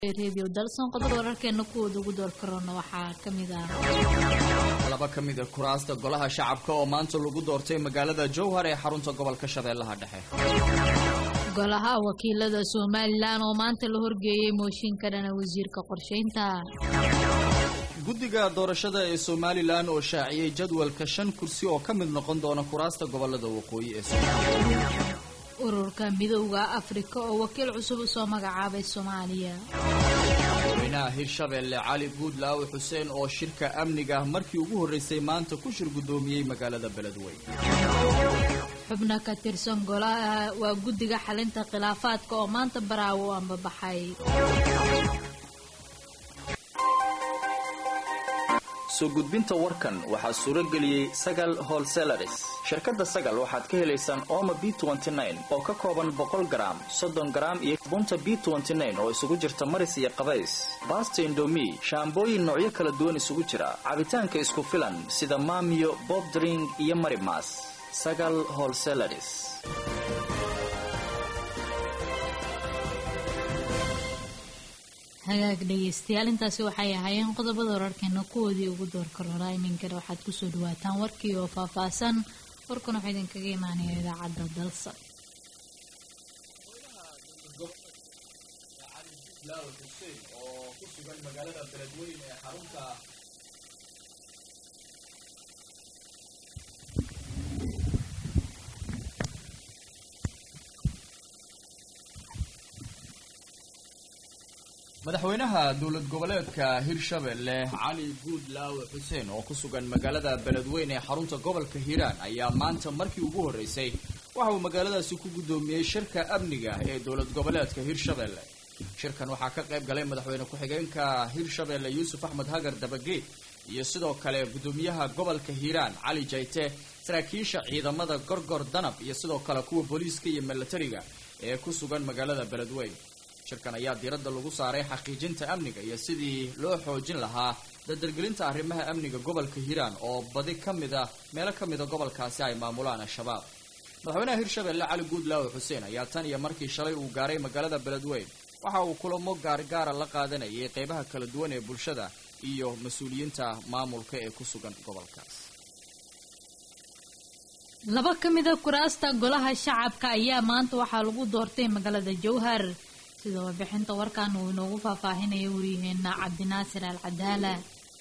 redio dalson qodobada wararkeena kuwooda ugu door karoona waxaa kamid ah laba ka mid a kuraasta golaha shacabka oo maanta lagu doortay magaalada jowhar ee xarunta gobolka shabeellaha dhexe golaha wakiilada somalilan oo maanta la horgeeyey mooshin ka dhana wasiirka qorsheynta guddiga doorashada ee somalilan oo shaaciyey jadwalka shan kursi oo ka mid noqon doona kuraasta gobolada waqooyi ee soomaaliya ururka midowda afrika oo wakiil cusub usoo magacaabay soomaaliya madaxweynaha hirshabeelle cali guudlaaw xuseen oo shirka amniga markii ugu horreysay maanta ku shir guddoomiyey magaalada beledweyne xubno ka tirsan golaha waa guddiga xalinta khilaafaadka oo maanta baraawo u ambabaxay soo gudbinta warkan waxaa suuro geliyey sagal holselaris shirkadda sagal waxaad ka helaysaan ooma b oo ka kooban boqol garaam soddon garaam iyo bunta b oo isugu jirta maris iyo qabays baasta indomi shaambooyin noocyo kala duwan isugu jira cabitaanka isku filan sida maamiyo bobdring iyo marimas sagal holselaris hagaag dhegeystayaal intaasi waxay ahaayeen qodobada wararkeena kuwoodii ugu door karoonaa iminkana waxaad kusoo dhawaataan warkii oo faahfaahsan warkuna waxaa idinkaga imaanaya idaacadda dalsa oo ku sugan magaalada beledweyne ee xarunta madaxweynaha dowlad goboleedka hirshabelle cali guudlaawe xuseen oo ku sugan magaalada beledweyne ee xarunta gobolka hiiraan ayaa maanta markii ugu horreysay waxa uu magaaladaasi ku guddoomiyey shirka amniga ee dowlad goboleedka hirshabelle shirkan waxaa ka qayb galay madaxweyne ku-xigeenka hirshabelle yuusuf axmed hagar dabageed iyo sidoo kale guddoomiyaha gobolka hiiraan cali jayte saraakiisha ciidamada gorgor danab iyo sidoo kale kuwa booliiska iyo milatariga ee ku sugan magaalada beledweyne shirkan ayaa diiradda lagu saaray xaqiijinta amniga iyo sidii loo xoojin lahaa dardargelinta arrimaha amniga gobolka hiiraan oo badi ka mid a meelo ka mida gobolkaasi ay maamulaan al-shabaab madaxweynaha hirshabelle cali guudlaawe xuseen ayaa tan iyo markii shalay uu gaaray magaalada beledweyne waxa uu kulamo gaargaara la qaadanayay qeybaha kala duwan ee bulshada iyo mas-uuliyiinta maamulka ee ku sugan gobolkaas laba ka mid a kuraasta golaha shacabka ayaa maanta waxaa lagu doortay magaalada jowhar sida warbixinta warkan uu inoogu faahfaahinaya waryaheena cabdinaasir al cadaala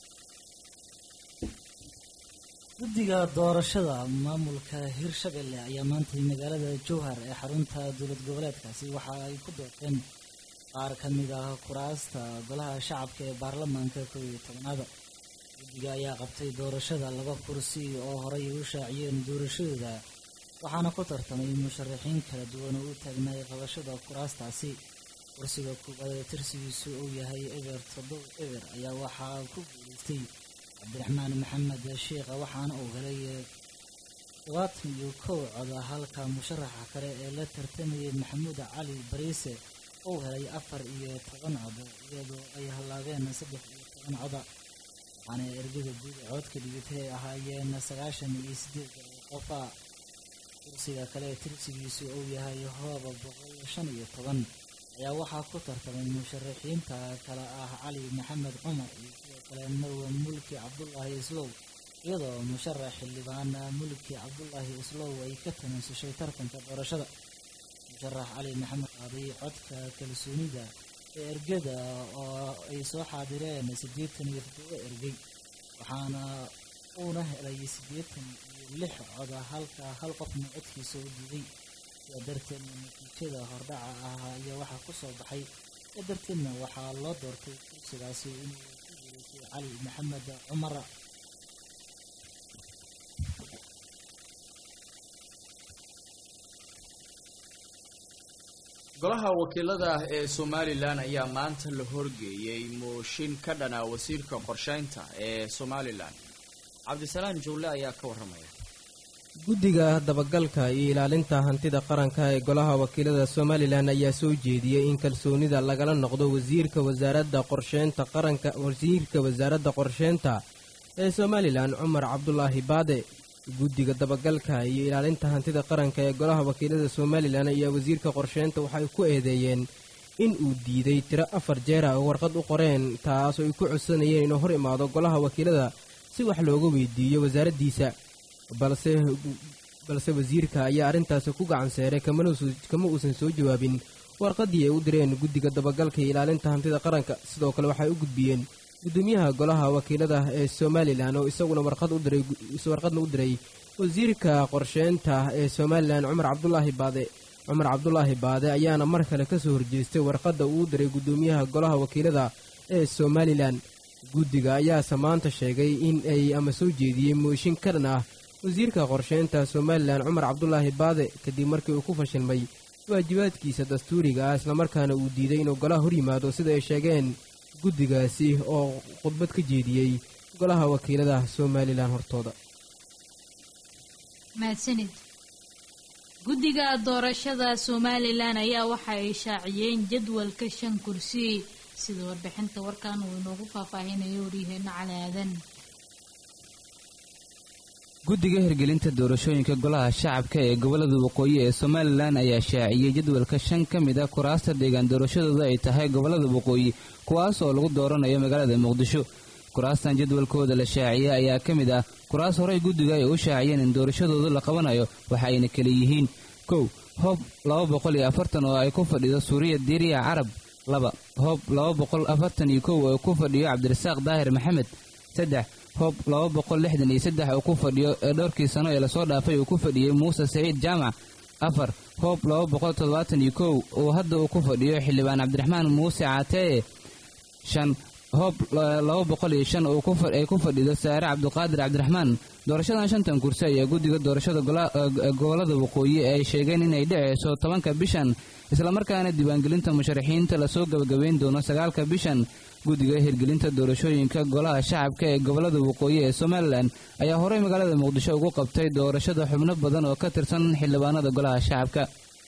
guddiga doorashada maamulka hirshabelle ayaa maantay magaalada jowhar ee xarunta dowlad goboleedkaasi waxa ay ku doorteen qaar ka mid ah kuraasta golaha shacabka ee baarlamaanka kow iyo tobanaada guddiga ayaa qabtay doorashada laba kursi oo horay u shaaciyeen doorashadooda waxaana ku tartamay musharaxiin kala duwan oo u taagnaay qabashada kuraastaasi kursiga koowaad ee tirsigiisu uu yahay eber toddoba eber ayaa waxaa ku guulaystay cabdiraxmaan maxamed sheikha waxaana uu helay todobaatan iyo kow coda halka musharaxa kale ee la tartamayay maxamuud cali bariise uu helay afar iyo toban coda iyadoo ay hallaabeen saddex iyo toban coda waxaana ergada guud ee codka dhigitay ay ahaayeen sagaashan iyo sideed qofa kursiga kale ee tirsigiisu uu yahay hooba boqol shan iyo toban ayaa waxaa ku tartamay musharaxiinta kale ah cali maxamed cumar iyo sidoo kale marwa mulki cabdulaahi islow iyadoo musharax xildhibaan mulki cabdulaahi islow ay ka tanaasushay tartanka doorashada musharax cali maxamed qaaday codka kalsoonida ee ergada oo ay soo xaadireen siddeetan iyo toddoba ergey waxaana uuna helay siddeetan iyo lix coda halka hal qofna codkiisa u diiday sidaa darteedna natiijada hordhaca ah iyo waxaa ku soo baxay sidaa darteedna waxaa loo doortay kursigaasi inuu ku guulaystay cali maxamed cumar golaha wakiilada ee somalilan ayaa maanta la horgeeyey mooshin ka dhana wasiirka qorsheynta ee somalilan cabdisalaan jowle ayaa ka warramaya guddiga dabagalka iyo ilaalinta hantida qaranka ee golaha wakiilada somalilan ayaa soo jeediyey in kalsoonida lagala noqdo wasiirka wasaaradda qorsheynta qaranka wasiirka wasaaradda qorsheynta ee somalilan cumar cabdulaahi baade guddiga dabagalka iyo ilaalinta hantida qaranka ee golaha wakiilada somalilan ayaa wasiirka qorsheynta waxay ku eedeeyeen in uu diiday tiro afar jeera oo warqad u qoreen taas oo ay ku codsanayeen inuu hor imaado golaha wakiilada si wax looga weydiiyo wasaaraddiisa balse balse wasiirka ayaa arrintaasi ku gacan seeray kama uusan soo jawaabin warqaddii ay u direen guddiga dabagalka iyo ilaalinta hantida qaranka sidoo kale waxay u gudbiyeen guddoomiyaha golaha wakiilada ee somalilan oo isaguna warqad u diray warqadna u diray wasiirka qorsheynta ee somalilan cumar cabdulaahi baade cumar cabdulaahi baade ayaana mar kale ka soo horjeestay warqadda uu diray guddoomiyaha golaha wakiilada ee somalilan guddiga ayaase maanta sheegay in ay ama soo jeediyey mooshin ka dhan ah wasiirka qorsheynta somalilan cumar cabdulaahi baade kadib markii uu ku fashilmay waajibaadkiisa dastuuriga ah islamarkaana uu diiday inuu golaha hor yimaado sida ay sheegeen guddigaasi oo khudbad ka jeediyey golaha wakiilada somalilan hortooda mahadsanid guddiga doorashada somalilan ayaa waxa ay shaaciyeen jadwalka shan kursi sida warbixinta warkan uu inoogu faahfaahinayo waryaheena cali aadan guddiga hirgelinta doorashooyinka golaha shacabka ee gobollada waqooyi ee somalilan ayaa shaaciyey jadwalka shan ka mid a kuraasta deegaan doorashadooda ay tahay gobollada waqooyi kuwaas oo lagu dooranayo magaalada muqdisho kuraastan jadwalkooda la shaaciyey ayaa ka mid ah kuraas horey guddiga ay u shaaciyeen in doorashadooda la qabanayo waxa ayna kala yihiin kow hoob laba boqol iyo afartan oo ay ku fadhido suuriya diiriya carab laba hoob laba boqol afartan iyo kow oo ku fadhiyo cabdirasaaq daahir maxamed saddex hoob laba boqol lixdan iyo saddex oo ku fadhiyo ee dhowrkii sano ee lasoo dhaafay uu ku fadhiyey muuse saciid jaamac afar hoob laba boqol toddobaatan iyo kow oo hadda uu ku fadhiyo xildhibaan cabdiraxmaan muuse caatee shan hoob laba boqol iyo shan ay ku fadhido saare cabduqaadir cabdiraxmaan doorashadan shantan kursi ayaa guddiga doorashada gobollada waqooyi ay sheegeen inay dhaceyso tobanka bishan islamarkaana diiwaangelinta musharaxiinta lasoo gabagabeyn doono sagaalka bishan guddiga hirgelinta doorashooyinka golaha shacabka ee gobollada waqooyi ee somalilan ayaa horey magaalada muqdisho ugu qabtay doorashada xubno badan oo ka tirsan xildhibaanada golaha shacabka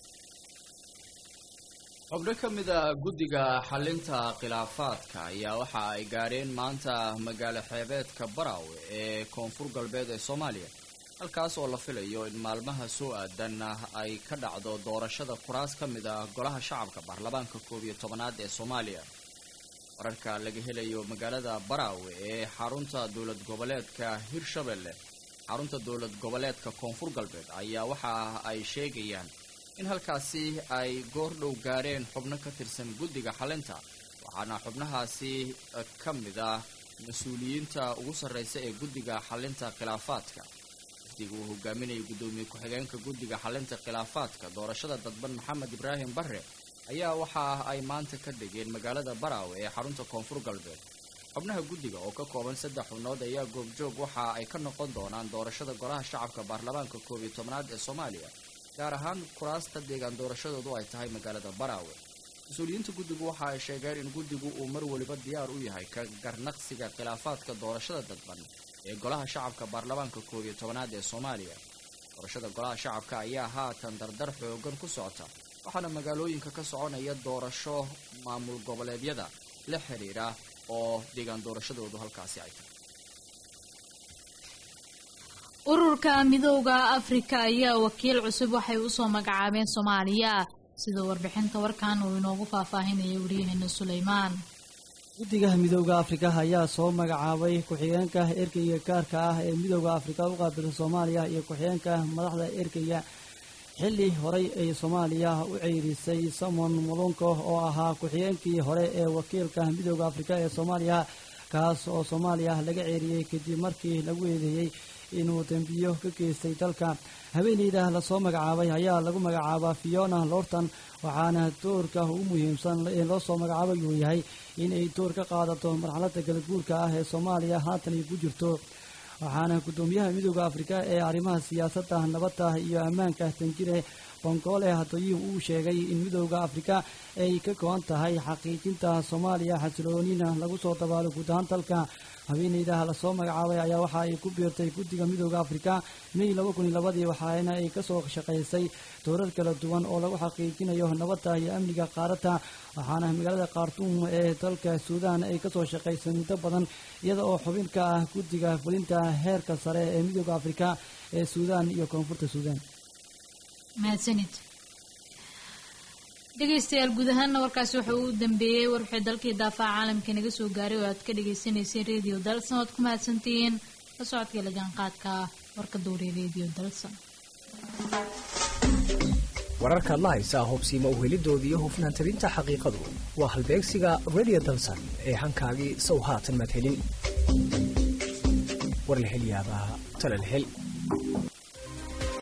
xubno ka mid a guddiga xalinta khilaafaadka ayaa waxa ay gaadheen maanta magaalo xeebeedka baraawe ee koonfur galbeed ee soomaaliya halkaas oo la filayo in maalmaha soo aadan ay ka dhacdo doorashada kuraas ka mid ah golaha shacabka baarlamaanka koob iyo tobanaad ee soomaaliya wararka laga helayo magaalada baraawe ee xarunta dowlad goboleedka hirshabelle xarunta dowlad goboleedka koonfur galbeed ayaa waxa ay sheegayaan in halkaasi ay goor dhow gaadheen xubno ka tirsan guddiga xalinta waxaana xubnahaasi ka mid ah mas-uuliyiinta ugu sarreysa ee guddiga xalinta khilaafaadka wafdiga uu hogaaminayay guddoomiye ku-xigeenka guddiga xalinta khilaafaadka doorashada dadban maxamed ibraahim barre ayaa waxa ay maanta ka dhigeen magaalada baraawe ee xarunta koonfur galbeed xubnaha guddiga oo ka kooban saddex xubnood ayaa goobjoog waxa ay ka noqon doonaan doorashada golaha shacabka baarlamaanka koob iyo tobnaad ee soomaaliya gaar ahaan kuraasta deegaan doorashadoodu ay tahay magaalada baraawe mas-uuliyiinta guddigu waxa ay sheegeen in guddigu uu mar weliba diyaar u yahay ka garnaqsiga khilaafaadka doorashada dadban ee golaha shacabka baarlamaanka koob iyo tobanaad ee soomaaliya doorashada golaha shacabka ayaa haatan dardar xoogan ku socota waxaana magaalooyinka ka soconaya doorasho maamul goboleedyada la xiriira oo deegaan doorashadoodu halkaasi ay tahay ururka midooda afrika ayaa wakiil cusub waxay usoo magacaabeen soomaaliya sida warbixinta warkan uu inoogu faahfaahinaya waryaheena suleymaan guddiga midooda afrika ayaa soo magacaabay ku-xigeenka erkeyga gaarka ah ee midooda afrika u qaabilsa soomaaliya iyo ku-xigeenka madaxda erkeyga xilli horey ay soomaaliya u ceyrisay samon mulunko oo ahaa ku-xigeenkii hore ee wakiilka midooda afrika ee soomaaliya kaas oo soomaaliya laga ceeriyey kadib markii lagu eedeeyey inuu dembiyo ka geystay dalka haweeneyda lasoo magacaabay ayaa lagu magacaabaa fiona lorton waxaana doorka ugu muhiimsan ee loo soo magacaabay uu yahay inay door ka qaadato marxaladda galaguurka ah ee soomaaliya haatan ay ku jirto waxaana guddoomiyaha midooda afrika ee arrimaha siyaasadda nabadda iyo ammaanka tanjire bongoole hadoyi uu sheegay in midooda afrika ay ka go-an tahay xaqiijinta soomaaliya xasiloonina lagu soo dabaalo guud ahaan dalka haweeneyda lasoo magacaabay ayaa waxa ay ku biirtay guddiga midooda afrika may laba kun iyo labadii waxaana ay kasoo shaqaysay dowrar kala duwan oo lagu xaqiijinayo nabadda iyo amniga qaaradda waxaana magaalada khartuum ee dalka suudaan ay kasoo shaqaysay muddo badan iyada oo xubin ka ah guddiga fulinta heerka sare ee midooda afrika ee suudaan iyo koonfurta suudaan mahadsanid dhegaystayaal guud ahaanna warkaasi wuxuu u dambeeyey warwixii dalkii daafaca caalamka naga soo gaaray oo aad ka dhagaysanayseen radio dalson oad ku mahadsantihiin la socodka la jaanqaadka warka dowriya radio dalson wararkaad la haysaa hubsiima uhelidooda iyo hufnaan tabinta xaqiiqadu waa halbeegsiga radio dalsan ee hankaagii sow haatan madhelin war la hel yaabaa tala la hel